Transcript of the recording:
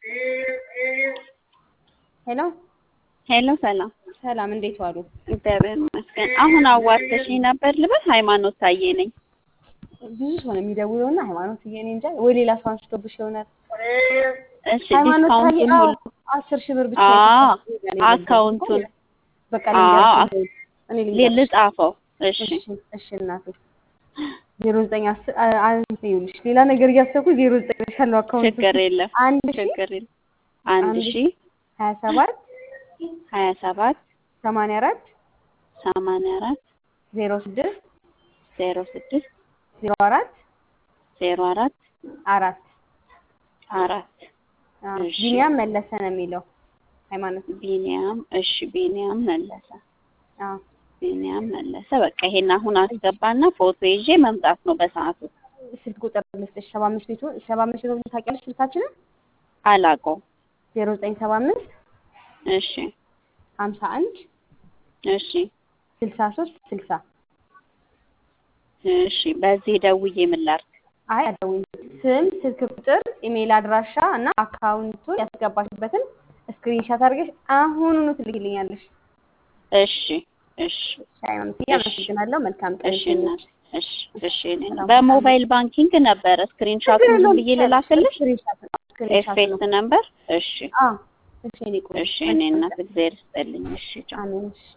ሄሎ ሄሎ ሰላም ሰላም፣ እንዴት ዋሉ? እግዚአብሔር ይመስገን። አሁን አዋርተሽኝ ነበር ልበል? ሃይማኖት ታዬ ነኝ። ብዙ ሰው ነው የሚደውለው እና ሃይማኖት እኔ እንጃ ወይ ሌላ ሰው አንስቶብሽ ይሆናል። እሺ ሃይማኖት ታዬ ዲስካውንቱን አዎ፣ ሁሉ አስር ሺህ ብር ብቻ አዎ፣ ይከፍላል። አካውንቱን በቃ አዎ፣ ልንገርሽ፣ እኔ ልንገርሽ። ልጻፈው። እሺ እሺ እሺ እናቴ ዜሮ ዘጠኝ አስር አንተ ይኸውልሽ ሌላ ነገር እያሰብኩ ዜሮ ዘጠኝ ያለው አካውንት ችግር የለም አንድ ሺ ችግር የለም። አንድ አንድ ሺ ሀያ ሰባት ሀያ ሰባት ሰማንያ አራት ሰማንያ አራት ዜሮ ስድስት ዜሮ ስድስት ዜሮ አራት ዜሮ አራት አራት አራት አዎ፣ እሺ። ቢኒያም መለሰ ነው የሚለው ሃይማኖት ቢኒያም እሺ ቢኒያም መለሰ አዎ ቢኒያም መለሰ በቃ ይሄን አሁን አስገባና ፎቶ ይዤ መምጣት ነው በሰዓቱ ስልክ ቁጥር ልስጥሽ ሰባ አምስት ቤቱ ሰባ አምስት ቤቱ ታውቂያለሽ ስልካችንን አላውቀውም ዜሮ ዘጠኝ ሰባ አምስት እሺ ሀምሳ አንድ እሺ ስልሳ ሶስት ስልሳ እሺ በዚህ ደውዬ ምን ላድርግ አይ አደውኝ ስም ስልክ ቁጥር ኢሜይል አድራሻ እና አካውንቱን ያስገባሽበትን ስክሪንሻት አድርገሽ አሁኑኑ ትልክልኛለሽ እሺ እሺ ሃይማኖት አመሰግናለሁ መልካም ቀን እሺ እናት እሺ እሺ እኔ በሞባይል ባንኪንግ ነበረ ስክሪንሾቱን ዝም ብዬ ልላክልሽ ስክሪንሻት ነው ስክሪንሻት ነው ኤፌክት ነበር እሺ አዎ እሺ እኔ ቆይ እሺ እኔ እናት እግዚአብሔር ይስጥልኝ እሺ ቻው አሜን እሺ